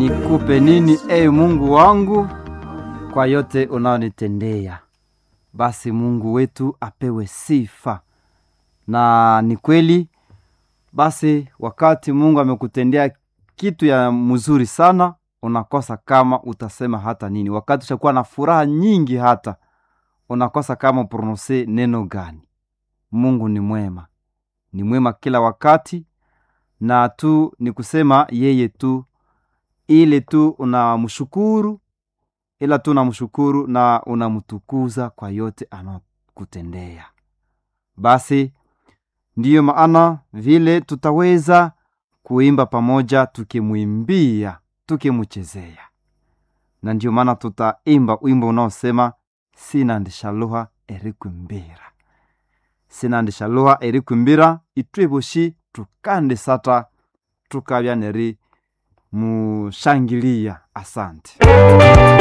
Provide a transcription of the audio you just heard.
nikupe nini e Mungu wangu kwa yote unaonitendea. Basi Mungu wetu apewe sifa, na ni kweli. Basi wakati Mungu amekutendea kitu ya mzuri sana, unakosa kama utasema hata nini. Wakati utakuwa na furaha nyingi, hata unakosa kama prononse neno gani. Mungu ni mwema, ni mwema kila wakati, na tu ni kusema yeye tu ile tu unamshukuru, ila tu unamshukuru na unamtukuza kwa yote anakutendea. Basi ndiyo maana vile tutaweza kuimba pamoja, tukimwimbia, tukimchezea, na ndiyo maana tutaimba wimbo unaosema sina ndishaluha erikwimbira sina ndishaluha erikwimbira itweboshi tukande sata tukabya neri mushangilia. Asante.